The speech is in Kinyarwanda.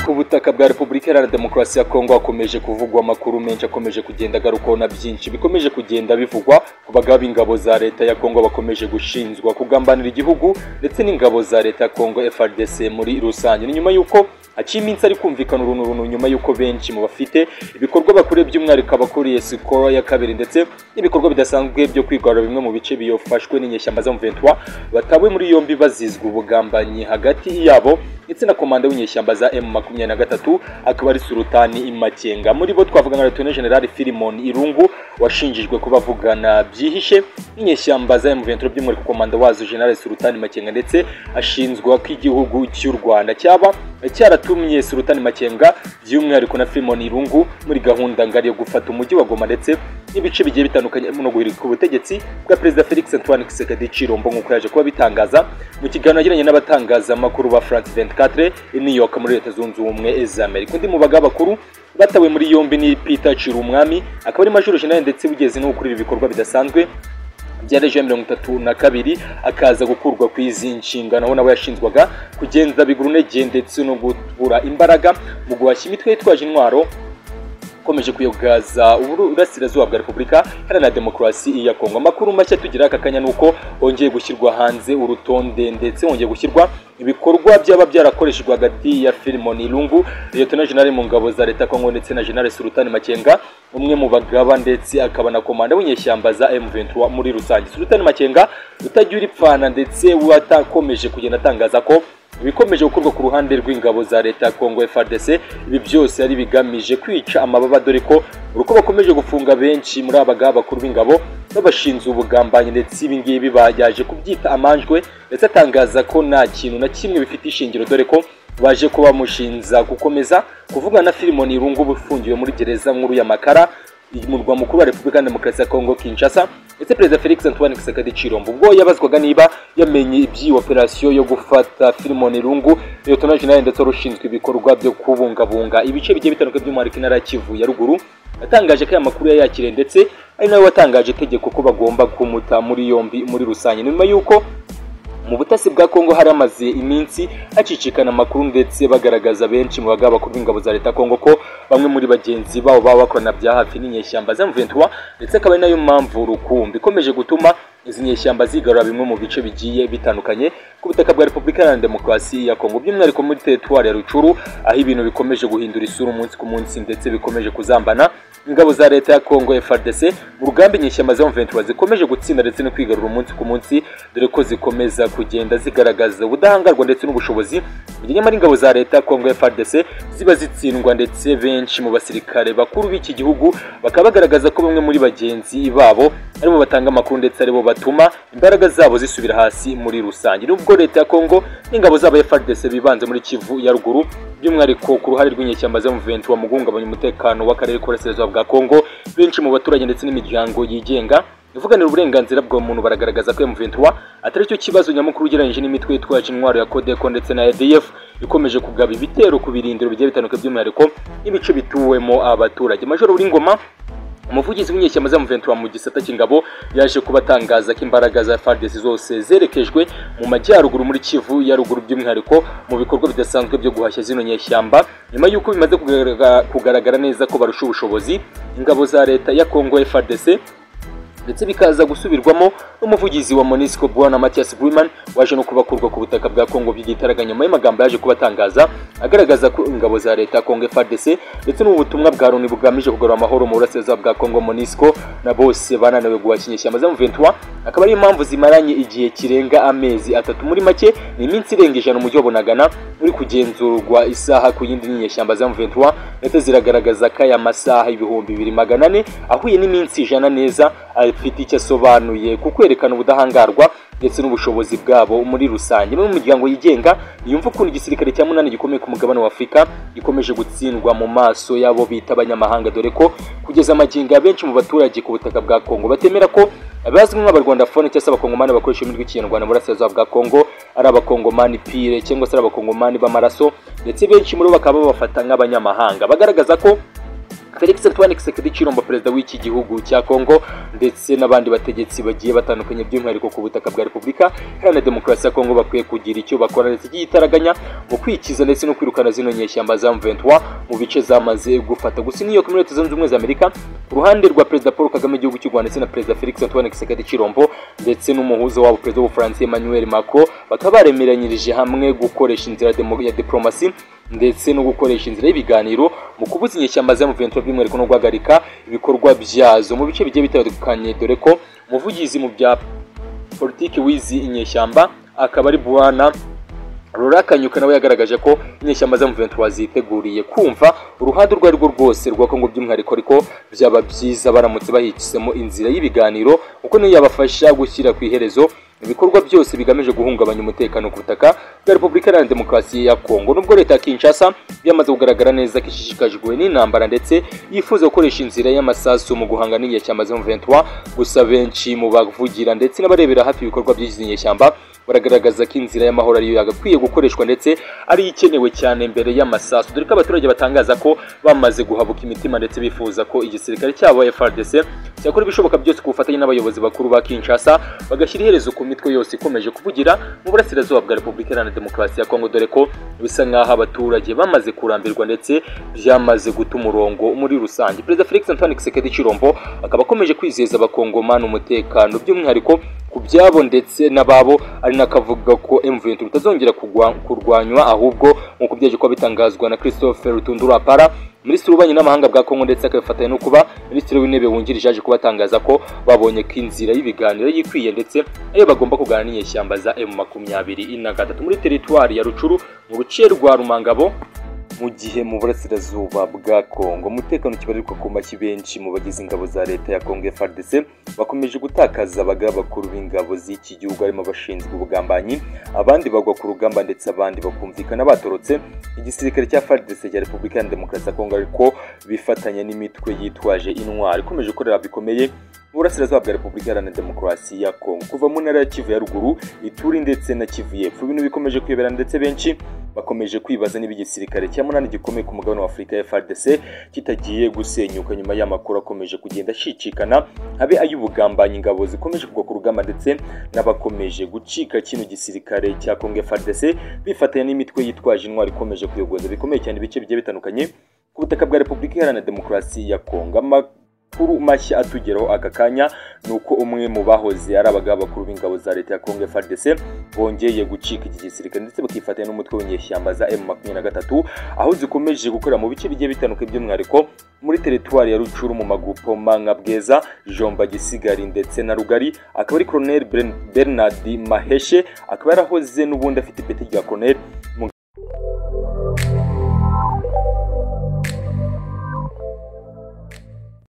ku butaka bwa repubulika iharanira demokarasi ya kongo hakomeje kuvugwa amakuru menshi akomeje kugenda agarukaho na byinshi bikomeje kugenda bivugwa ku bagabo b'ingabo za leta ya kongo bakomeje gushinjwa kugambanira igihugu ndetse n'ingabo za leta ya kongo frdc muri rusange ni nyuma y'uko haciye iminsi ari kumvikana uruntu runtu nyuma y'uko benshi mu bafite ibikorwa bakuriye by'umwihariko abakuriye sikoro ya kabiri ndetse n'ibikorwa bidasanzwe byo kwigarura bimwe mu bice biyofashwe n'inyeshyamba z'amuventwa batawe muri yombi bazizwa ubugambanyi hagati yabo ndetse na komanda w'inyeshyamba za M makumyabiri na gatatu akaba ari Sultani Makenga muri bo twavuga nka Lieutenant General Filimon Irungu washinjijwe kuba avugana byihishe n'inyeshyamba za M23 by'umwihariko komanda wazo General Sultani Makenga ndetse ashinzwa ko igihugu cy'u Rwanda cyaba cyaratumye Sultani Makenga by'umwihariko na Filimon Irungu muri gahunda ngari yo gufata umujyi wa Goma ndetse n'ibice bigiye bitandukanye no guhirika ubutegetsi bwa Perezida Felix Antoine Tshisekedi Chilombo nk'uko yaje kuba bitangaza mu kiganiro yagiranye n'abatangazamakuru ba France 24 24 i New York muri leta zunze ubumwe z'Amerika undi mu bagabo bakuru batawe muri yombi ni Peter Chirumwami akaba ari majoro general ndetse ugeze no gukora ibikorwa bidasanzwe bya rejiyo mirongo itatu na kabiri akaza gukurwa ku izi nshingano aho nawe yashinzwaga kugenda bigurunege ndetse no gubura imbaraga mu guhashya imitwe yitwaje intwaro ikomeje kuyogaza uburasirazuba bwa repubulika iharanira demokarasi ya kongo amakuru mashya tugira aka kanya ni uko hongeye gushyirwa hanze urutonde ndetse hongeye gushyirwa ibikorwa byaba byarakoreshejwe hagati ya Filimon Irungu Liyetona General mu ngabo za leta Kongo ndetse na General Sultani Makenga umwe mu bagaba ndetse akaba na komanda w'inyeshyamba za M23 muri rusange Sultani Makenga utagira ipfana ndetse watakomeje kugenda atangaza ko ibikomeje gukorwa ku ruhande rw'ingabo za leta ya Kongo FARDC ibi byose ari bigamije kwica amababa dore ko uruko bakomeje gufunga benshi muri abagaba bakuru b'ingabo babashinze ubugambanyi ndetse ibi ngibi bayaje kubyita amanjwe ndetse atangaza ko nta kintu na kimwe bifite ishingiro dore ko baje kuba mushinza gukomeza kuvugana na Filimoni Irungu ufungiwe muri gereza nkuru ya Makara murwa mukuru wa Repubulika Demokarasi ya Kongo Kinshasa ndetse Perezida Felix Antoine Tshisekedi Chilombo ubwo yabazwaga niba yamenye iby'iyi operasiyo yo gufata Filimon Irungu Lieutenant General ndetse rushinzwe ibikorwa byo kubungabunga ibice bigiye bitandukanye by'umwihariko intara ya Kivu ya ruguru yatangaje ko aya makuru yayakiriye ndetse ari nawe watangaje itegeko ko bagomba kumuta muri yombi muri rusange nyuma y'uko mu butasi bwa Kongo haramaze iminsi hacicikana amakuru ndetse bagaragaza benshi mu bagabo bakuru b'ingabo za leta Kongo ko bamwe muri bagenzi babo baba bakorana bya hafi n'inyeshyamba za M23 ndetse akaba ari nayo mpamvu rukumbi ikomeje gutuma izi nyeshyamba zigarura bimwe mu bice bigiye bitandukanye ku butaka bwa Repubulika Iharanira Demokarasi ya Kongo by'umwihariko muri teritwari ya Rucuru aho ibintu bikomeje guhindura isura umunsi ku munsi ndetse bikomeje kuzambana ingabo za leta ya Kongo FARDC mu rugamba inyeshyamba za M23 zikomeje gutsinda ndetse no kwigarura umunsi ku munsi dore ko zikomeza kugenda zigaragaza ubudahangarwa ndetse n'ubushobozi nyamara ingabo za leta Kongo FARDC ziba zitsindwa ndetse benshi mu basirikare bakuru b'iki gihugu bakaba bagaragaza ko bamwe muri bagenzi babo aribo batanga amakuru ndetse aribo batuma imbaraga zabo zisubira hasi muri rusange nubwo leta ya Kongo n'ingabo zabo FARDC bibanze muri Kivu ya ruguru by'umwihariko ku ruhare rw'inyeshyamba za M23 mu guhungabanya umutekano w'akarere k'uburasirazuba bwa Kongo benshi mu baturage ndetse n'imiryango yigenga ivuganira uburenganzira bwa muntu baragaragaza ko M23 atari cyo kibazo nyamukuru ugereranyije n'imitwe yitwaje intwaro ya Codeco ndetse na ADF ikomeje kugaba ibitero ku birindiro bigiye bitandukanye by'umwihariko n'ibice bituwemo abaturage Major Uringoma umuvugizi w'inyeshyamba za M23 mu gisata cy'ingabo yaje kubatangaza ko imbaraga za FARDC zose zerekejwe mu majyaruguru muri Kivu ya ruguru by'umwihariko mu bikorwa bidasanzwe byo guhashya zino nyeshyamba nyuma y'uko bimaze kugaragara neza ko barusha ubushobozi ingabo za leta ya Kongo FARDC ndetse bikaza gusubirwamo n'umuvugizi wa Monisco Bwana Mathias Bwiman waje no kubakurwa ku butaka bwa Kongo by'igitaraga nyuma y'amagambo yaje kubatangaza agaragaza ko ingabo za leta Kongo FARDC ndetse n'ubutumwa bwa Loni bugamije kugarura amahoro mu burasirazuba bwa Kongo Monisco na bose bananiwe guhashya inyeshyamba za M23 akaba ari impamvu zimaranye igihe kirenga amezi atatu muri make ni iminsi irenga ijana umujyi wa Bunagana uri kugenzurwa isaha ku yindi n'inyeshyamba za M23 ndetse ziragaragaza ko aya masaha ibihumbi bibiri magana ane ahuye n'iminsi ijana neza afite icyo asobanuye ku kwerekana ubudahangarwa ndetse n'ubushobozi bwabo muri rusange imwe mu miryango yigenga yumva ukuntu igisirikare cya munani gikomeye ku mugabane wa afurika gikomeje gutsindwa mu maso y'abo bita abanyamahanga dore ko kugeza amagingo benshi mu baturage ku butaka bwa kongo batemera ko abazwi nk'abarwandafone cyangwa se abakongomani bakoresha ururimi rw'ikinyarwanda mu burasirazuba bwa kongo ari abakongomani pire cyangwa se ari abakongomani b'amaraso ndetse benshi muri bo bakaba babafata nk'abanyamahanga bagaragaza ko felix antoine kisekedi ciromba perezida w'iki gihugu cya kongo ndetse n'abandi bategetsi bagiye batandukanye by'umwihariko ku butaka bwa repubulika iharanira demokarasi ya kongo bakwiye kugira icyo bakora leta igiye itaraganya mu kwikiza ndetse no kwirukana zino nyeshyamba za mventuwa mu bice zamaze gufata gusa n'iyo muri leta zunze ubumwe za amerika ku ruhande rwa perezida paul kagame igihugu cy'u rwanda ndetse na perezida felix antoine kisekedi cirombo ndetse n'umuhuza wabo perezida w'ubufaransa emmanuel macron bakaba baremeranyirije hamwe gukoresha inzira demo- ya diplomasi ndetse no gukoresha inzira y'ibiganiro mu kubuza inyeshyamba za muventura by'umwihariko no guhagarika ibikorwa byazo mu bice bigiye bitandukanye dore ko umuvugizi mu bya politiki w'izi inyeshyamba akaba ari buwana Laura Kanyuka nawe yagaragaje ko inyeshyamba za Muventura ziteguriye kumva uruhande urwo ari rwo rwose rwa Kongo by'umwihariko ariko byaba byiza baramutse bahicisemo inzira y'ibiganiro kuko niyo yabafasha gushyira ku iherezo ibikorwa byose bigamije guhungabanya umutekano ku butaka bwa Repubulika Iharanira Demokarasi ya Kongo nubwo leta ya Kinshasa yamaze kugaragara neza ko ishishikajwe n'intambara ndetse yifuza gukoresha inzira y'amasasu mu guhanga n'inyeshyamba za Muventura gusa benshi mu bavugira ndetse n'abarebera hafi ibikorwa by'izi nyeshyamba baragaragaza ko inzira y'amahoro ariyo yagakwiye gukoreshwa ndetse ari ikenewe cyane mbere y'amasasu dore ko abaturage batangaza ko bamaze guhabuka imitima ndetse bifuza ko igisirikare cyabo FRDC cyakora ibishoboka byose ku bufatanye n'abayobozi bakuru ba Kinshasa bagashyira iherezo ku mitwe yose ikomeje kuvugira mu burasirazuba bwa Repubulika Iharanira Demokarasi ya Kongo dore ko bisa nk'aho abaturage bamaze kurambirwa ndetse byamaze guta umurongo muri rusange perezida Felix Antoine Kisekedi Chirombo akaba akomeje kwizeza abakongomani umutekano by'umwihariko ku byabo ndetse n'ababo ari nakavuga ko M23 bitazongera kugwa- kurwanywa ahubwo nk'uko byaje kuba bitangazwa na Christophe Rutundura Para Minisitiri w'ububanyi n'amahanga bwa Kongo ndetse akabifatanya no kuba Minisitiri w'intebe wungirije yaje kubatangaza ko babonye ko inzira y'ibiganiro yikwiye ndetse ayo bagomba kuganira n'inyeshyamba za M23 na gatatu muri teritwari ya Rucuru mu ruce rwa Rumangabo mu gihe mu burasirazuba bwa Kongo umutekano kibarirwa ku mashyi benshi mu bagize ingabo za leta ya Kongo FARDC bakomeje gutakaza abagaba bakuru b'ingabo z'iki gihugu harimo abashinzwe ubugambanyi abandi bagwa ku rugamba ndetse abandi bakumvikana batorotse igisirikare cya FARDC cya Repubulika Iharanira Demokarasi ya Kongo ariko bifatanya n'imitwe yitwaje intwari ikomeje gukorera bikomeye mu burasirazuba bwa Repubulika Iharanira Demokarasi ya Kongo kuva mu ntara ya Kivu ya ruguru Ituri ndetse na Kivu y'Epfo ibintu bikomeje kwibera ndetse benshi bakomeje kwibaza niba igisirikare cya munani gikomeye ku mugabane wa Afurika FARDC kitagiye gusenyuka nyuma y'amakuru akomeje kugenda ashikikana habe ay'ubugambanyi ingabo zikomeje kugwa ku rugamba ndetse n'abakomeje gucika kino gisirikare cya Kongo FARDC bifatanya n'imitwe yitwaje intwari ikomeje kuyogoza bikomeye cyane ibice bigiye bitandukanye ku butaka bwa Repubulika Iharanira Demokarasi ya Kongo Ama- amakuru mashya atugeraho aka kanya ni uko umwe mu bahoze ari abagaba bakuru b'ingabo za leta ya Kongo FARDC bongeye gucika iki gisirikare ndetse bakifatanya n'umutwe w'inyeshyamba za M23 aho zikomeje gukorera mu bice bigiye bitandukanye by'umwihariko muri teritwari ya Rucuru mu magupo nka Bweza Jomba Gisigari ndetse na Rugari akaba ari Colonel Bern- Bernard Maheshe akaba yarahoze n'ubundi afite ipeti rya Colonel mu